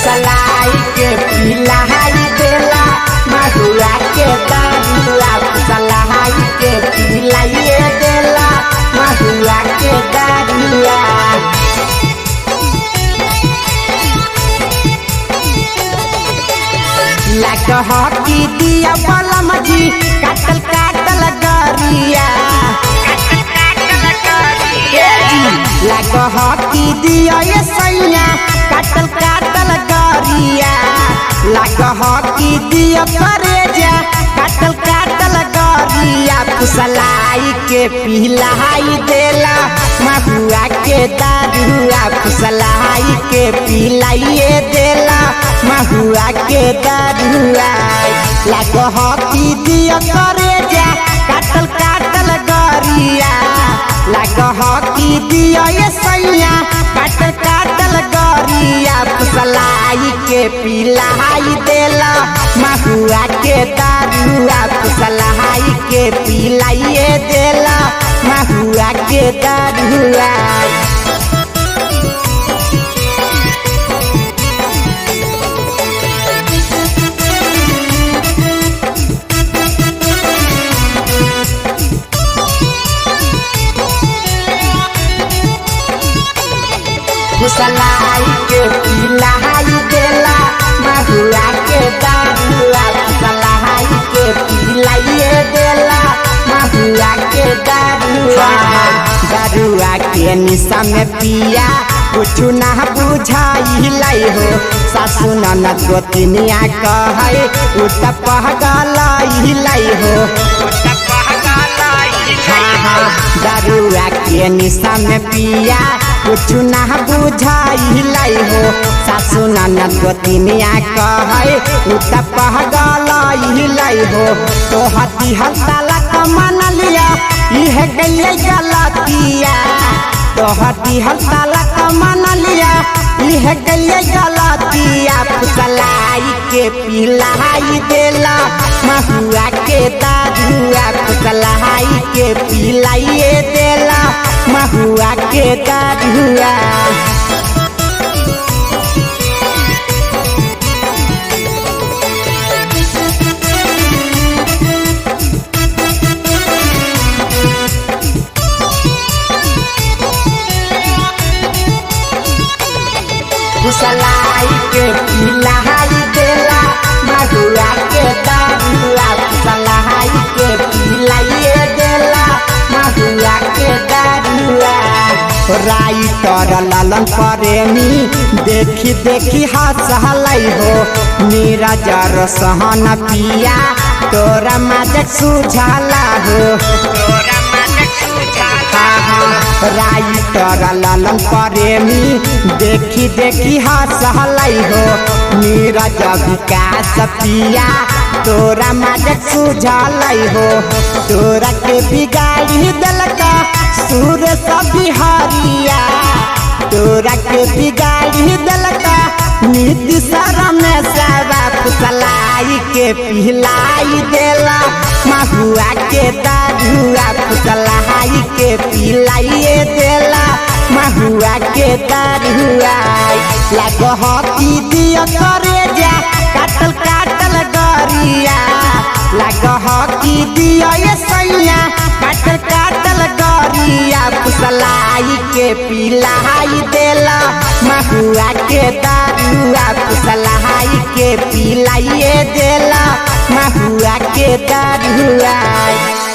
फुसलाई के पिलाई देला महुआ के दारुआ फुसलाई के पिलाइए देला महुआ के दारुआ लग हकी दिया बलम जी काटल काटल गरिया लग हकी दिया ये सैया काटल काटल गरिया लग हकी दिया करेजा काटल काटल गरिया फुसलाई के पिलाई देला महुआ के दारुआ फुसलाई के पिलाइए देला महुआ के दारुआ लग हकी दिया करेजा काटल काटल गरिया लग हकी दिया ये सैया काटल काटल गरिया फुसलाई के पिलाई देला महुआ के दारुआ फुसलाई के पिलाइए देला महुआ के दारुआ फुसलाई के पिलाई देला महुआ के दारुआ फुसलाई के पिलाइए देला महुआ के दारुआ दारुआ के निशा में पिया कुछ ना बुझाई हो सासु ननद गोतिनिया कहे उत पहगलाई हो हाँ हाँ दारुआ के निशा में पिया कुछ ना बुझाई हो सासु ननद गोतिनिया कहे उत पहगलाई हो तो हती हड़ताला कमान लिया इह गलिए गलतिया तो हती हड़ताला कमान लिया इह गलिए गलतिया फुसलाई के पिलाई देला महुआ के दारुआ फुसलाई के पिलाइए देला महुआ के दारुआ फुसलाई के पिलाई देला महुआ के दारुआ फुसलाई के पिलाइए देला महुआ के दारुआ राइटर ललन प्रेमी देखी देखी हंसलाई हो नीरजर सहन पिया तोरा मदद सुझाला हो राइटर ललन प्रेमी देखी देखी हंसलाई हो नीरज विकास पिया तोरा मदद सुझालाई हो तोरा के बिगाड़ी दलका सूर बिहारिया तोरा के बिगाड़ी दलका नीति शरम सारा फुसलाई के पिलाई देला महुआ के दारुआ फुसलाई के पिलाइए देला महुआ के दारुआ लग हकी दिया करे जा काटल काटल गरिया लग हकी दिया ये सैया काटल काटल गरिया फुसलाई के पिलाई देला महुआ के दारुआ फुसलाई के पिलाइए देला महुआ के दारुआ